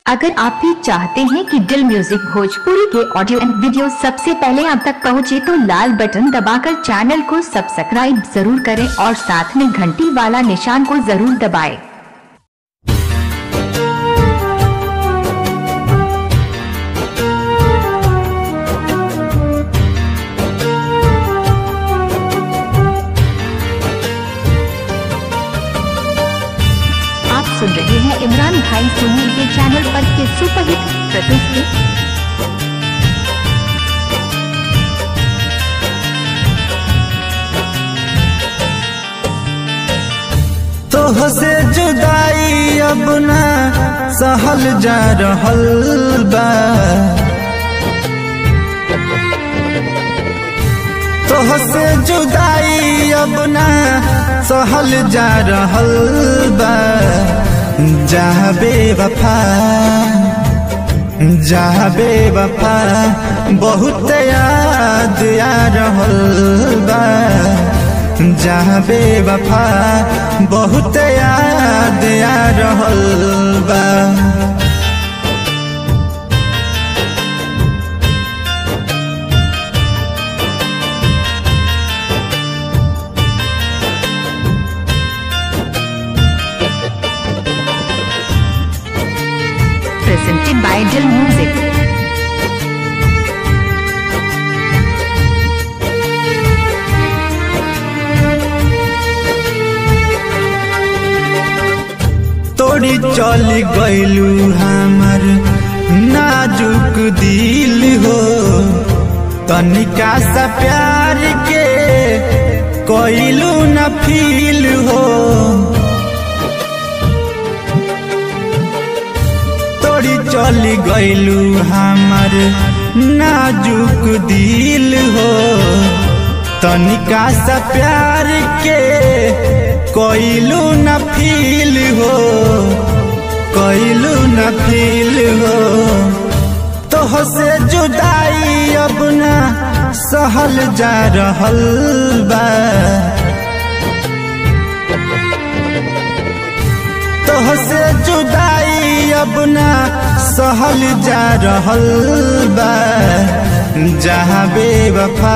अगर आप भी चाहते हैं कि दिल म्यूजिक भोजपुरी के ऑडियो एंड वीडियो सबसे पहले आप तक पहुंचे तो लाल बटन दबाकर चैनल को सब्सक्राइब जरूर करें और साथ में घंटी वाला निशान को जरूर दबाएं। आप सुन रहे हैं इमरान भाई सुनील के चैनल पर के सुपरहिट प्रस्तुति तोह से जुदाई अब ना सहल जा रहल बा तोह से जुदाई अब ना सहल जा रहल बा जहाँ बेवफा जहाँ बेवफा बहुत याद आ रहल बा जहाँ बेवफा बहुत याद आ रहल बा presented by Dill Music. तोड़ी चल गईलू हमर नाजुक दिल हो तनिका सा प्यार के कोइलू न फील हो तोड़ी चल गईलू हमर नाजुक दिल हो तनिका सा प्यार के कोइलू न फील हो कोइलू न फील हो तोह से जुदाई अब ना सहल जा रहल बा तोह से जुदाई अब ना सहल जा रहल बा जहाँ बेवफा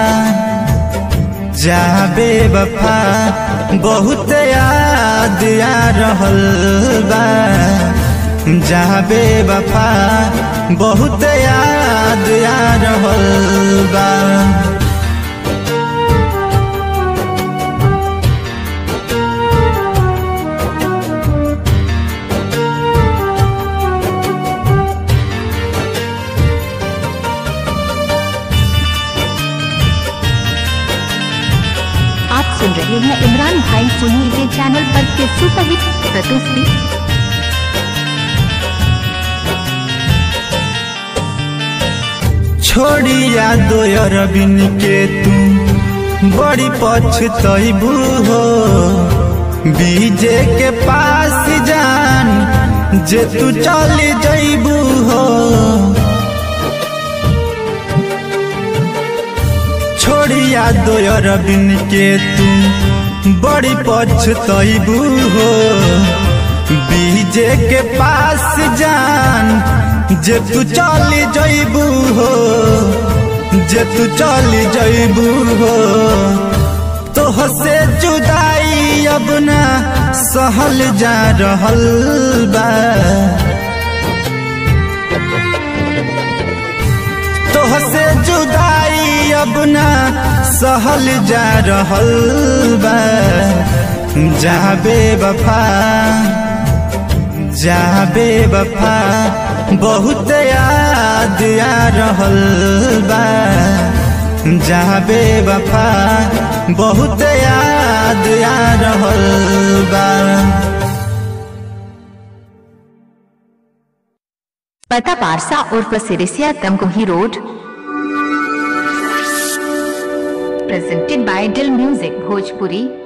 जहाँ बेवफा बहुत याद आ रहल बा जहाँ बेवफा बहुत याद आ रहल बा आप सुन रहे हैं इमरान भाई सुनील के चैनल पर के सुपरहिट प्रस्तुति छोड़िया दो अरबिन के तू बड़ी पछतबू हो बीजे के पास जान जे तू चल जैबू हो छोड़िया दो अरबिन के तू बड़ी पछतबू हो बीजे के पास जान जे तू चल जैबू हो जे तू चल जैबू हो तोह से जुदाई अब ना सहल जा रहल बा तोह से जुदाई अब ना सहल जा रहल बा जहाँ बेवफा जहाँ बेवफा बहुत याद आ रहल बा जहाँ बेवफा बहुत याद आ रहल बा पता पारसा उर्फ Sirisia Tamkohi road presented by Dill Music Bhojpuri